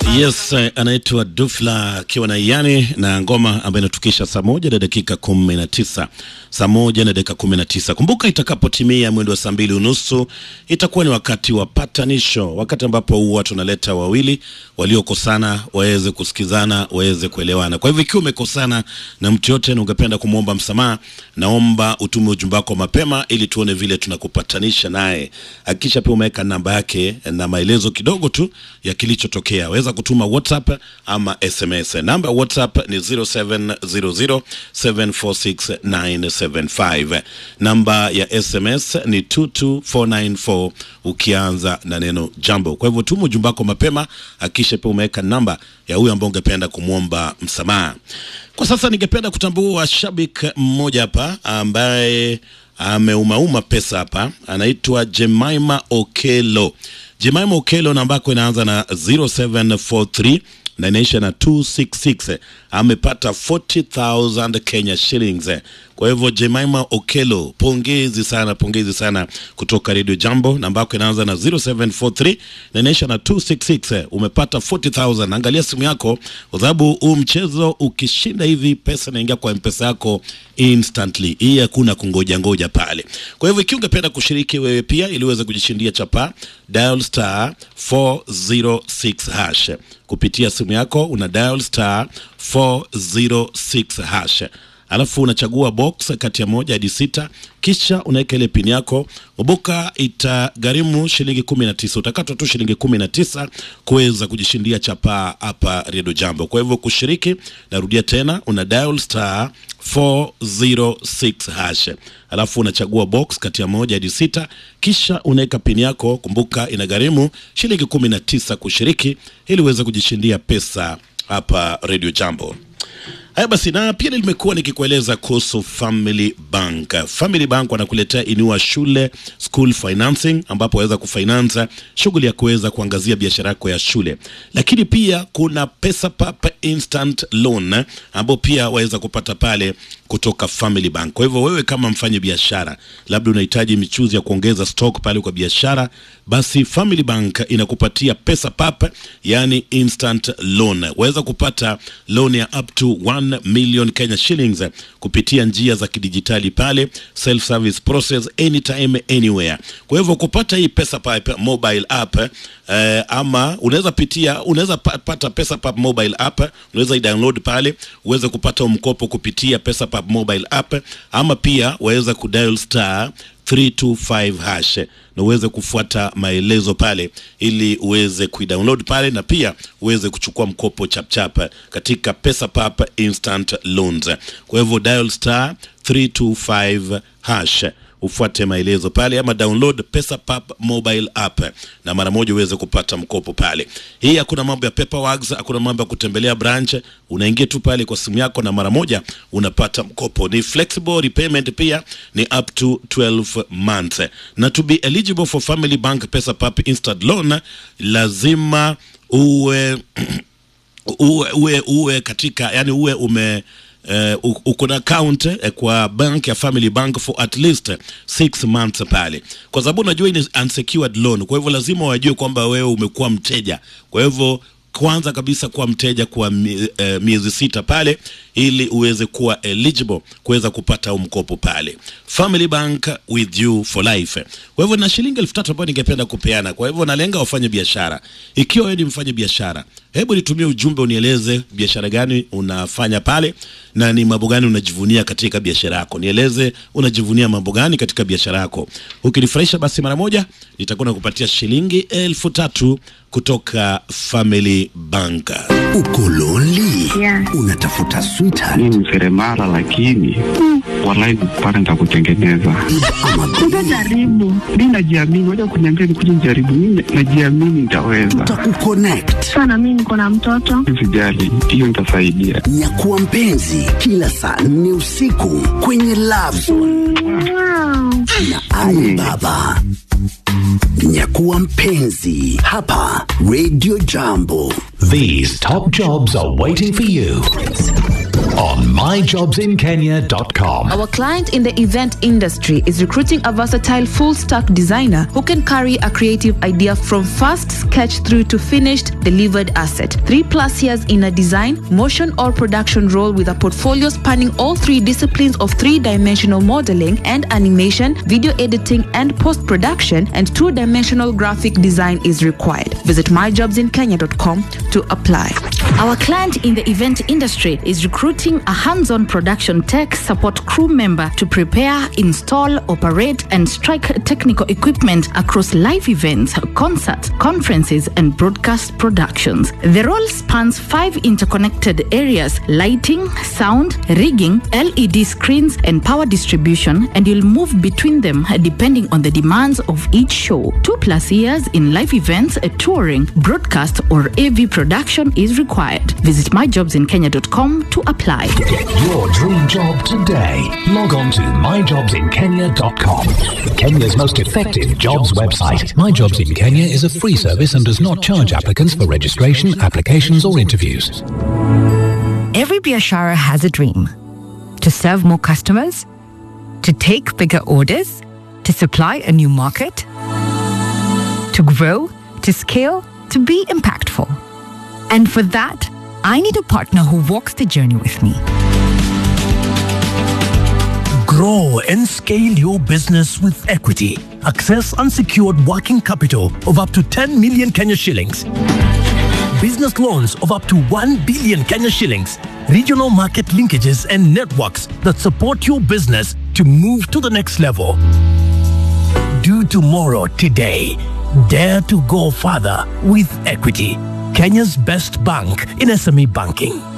Yes, eh, anaitwa Dufla akiwa na Iyani na ngoma ambayo inatukisha saa moja na dakika kumi na tisa saa moja na dakika kumi na tisa Kumbuka, itakapotimia mwendo wa saa mbili unusu itakuwa ni wakati wa patanisho, wakati ambapo huwa tunaleta wawili waliokosana waweze kusikizana, waweze kuelewana. Kwa hivyo ikiwa umekosana na mtu yote na ungependa kumwomba msamaha, naomba utume ujumbe wako mapema ili tuone vile tunakupatanisha naye. Hakikisha pia umeweka namba yake na maelezo kidogo tu ya kilichotokea. Weza kutuma WhatsApp ama SMS. Namba ya WhatsApp ni 0700746975. Namba ya SMS ni 22494 ukianza na neno jambo. Kwa hivyo tuma ujumbe wako mapema, hakikisha pia umeweka namba ya huyo ambao ungependa kumwomba msamaha. Kwa sasa ningependa kutambua shabik mmoja hapa ambaye ameumauma pesa hapa, anaitwa Jemima Okelo. Jemima Okelo namba yako inaanza na 0743 na inaisha na 266 amepata 40000 Kenya shillings. Kwa hivyo Jemima Okelo, pongezi sana, pongezi sana kutoka Radio Jambo. Namba yako inaanza na 0743 na inaisha na 266 umepata 40000. Angalia simu yako, kwa sababu huu mchezo ukishinda hivi pesa inaingia kwa mpesa yako instantly. Hii hakuna kungoja ngoja pale. Kwa hivyo ikiwa ungependa kushiriki wewe pia ili uweze kujishindia chapa, dial star 406 hash kupitia simu yako, una dial star 406 hash alafu unachagua box kati ya moja hadi sita, kisha unaweka ile pini yako. Kumbuka itagharimu shilingi kumi na tisa. Utakatwa tu shilingi kumi na tisa kuweza kujishindia chapaa hapa Redio Jambo. Kwa hivyo kushiriki, narudia tena, una dial star 406 hash, alafu unachagua box kati ya moja hadi sita, kisha unaweka pini yako. Kumbuka inagharimu shilingi kumi na tisa kushiriki ili uweze kujishindia pesa hapa Redio Jambo. Haya basi, na pia nimekuwa nikikueleza kuhusu Family Bank. Family Bank wanakuletea inua shule school financing, ambapo waweza kufinance shughuli ya kuweza kuangazia biashara yako ya shule, lakini pia kuna pesa papa instant loan ambao pia waweza kupata pale kutoka Family Bank. Kwa hivyo wewe kama mfanye biashara, labda unahitaji michuzi ya kuongeza stock pale kwa biashara, basi Family Bank inakupatia pesa papa, yani instant loan. Waweza kupata loan ya up to 1 million Kenya shillings kupitia njia za kidijitali pale, self service process anytime anywhere. Kwa hivyo kupata hii pesa papa mobile app eh, ama unaweza pitia unaweza pa- pata pesa pap mobile app, unaweza i-download pale uweze kupata mkopo kupitia pesa pap mobile app, ama pia waweza kudial star 325 hash na uweze kufuata maelezo pale ili uweze kuidownload pale na pia uweze kuchukua mkopo chapchap katika pesa pap instant loans. Kwa hivyo dial star 325 hash ufuate maelezo pale ama download pesa pap mobile app na mara moja uweze kupata mkopo pale. Hii hakuna mambo ya paperwork, hakuna mambo ya kutembelea branch, unaingia tu pale kwa simu yako na mara moja unapata mkopo. Ni flexible repayment, pia ni up to 12 months. Na to be eligible for Family Bank pesa pap instant loan lazima uwe uwe, uwe, uwe katika yani uwe ume Uh, uko na account eh, kwa bank ya Family Bank for at least 6 months pale, kwa sababu unajua ni unsecured loan. Kwa hivyo lazima wajue kwamba wewe umekuwa mteja. Kwa hivyo kwanza kabisa kuwa mteja kwa mie- eh, miezi sita pale, ili uweze kuwa eligible kuweza kupata huu mkopo pale. Family Bank with you for life. Kwa hivyo na shilingi elfu tatu ambayo ningependa kupeana. Kwa hivyo nalenga wafanye biashara. Ikiwa wewe ni mfanye biashara, hebu nitumie ujumbe unieleze biashara gani unafanya pale na ni mambo gani unajivunia katika biashara yako. Nieleze unajivunia mambo gani katika biashara yako. Ukinifurahisha basi mara moja nitakuwa nakupatia shilingi elfu tatu kutoka Family Bank. Uko lonely? Yeah. Unatafuta sweetheart mi ni seremala lakini walai pale nitakutengeneza ama Utajaribu. mi najiamini waja kuniambia nikuja nijaribu mi najiamini nitaweza tutakukonnect. Sana mimi niko na mtoto. sijali hiyo nitasaidia Nyakuwa mpenzi kila saa nne usiku kwenye Love Zone Wow. na Ali Baba. Nyakuwa mpenzi hapa Radio Jambo. These top jobs are waiting for you on myjobsinkenya.com. Our client in the event industry is recruiting a versatile full stack designer who can carry a creative idea from first sketch through to finished delivered asset. Three plus years in a design, motion, or production role with a portfolio spanning all three disciplines of three dimensional modeling and animation, video editing, and post production, and two dimensional graphic design is required. Visit myjobsinkenya.com to apply. Our client in the event industry is recruiting a hands on production tech support crew member to prepare, install, operate, and strike technical equipment across live events, concerts, conferences, and broadcast productions. The role spans five interconnected areas lighting, sound, rigging, LED screens, and power distribution, and you'll move between them depending on the demands of each show. Two plus years in live events, touring, broadcast, or AV production is required. Visit myjobsinkenya.com to apply. Get your dream job today. Log on to myjobsinkenya.com. Kenya's most effective jobs website. My Jobs in Kenya is a free service and does not charge applicants for registration, applications, or interviews. Every Biashara has a dream to serve more customers, to take bigger orders, to supply a new market, to grow, to scale, to be impactful. And for that, I need a partner who walks the journey with me. Grow and scale your business with equity. Access unsecured working capital of up to 10 million Kenya shillings. Business loans of up to 1 billion Kenya shillings. Regional market linkages and networks that support your business to move to the next level. Do tomorrow today. Dare to go further with equity. Kenya's best bank in SME banking.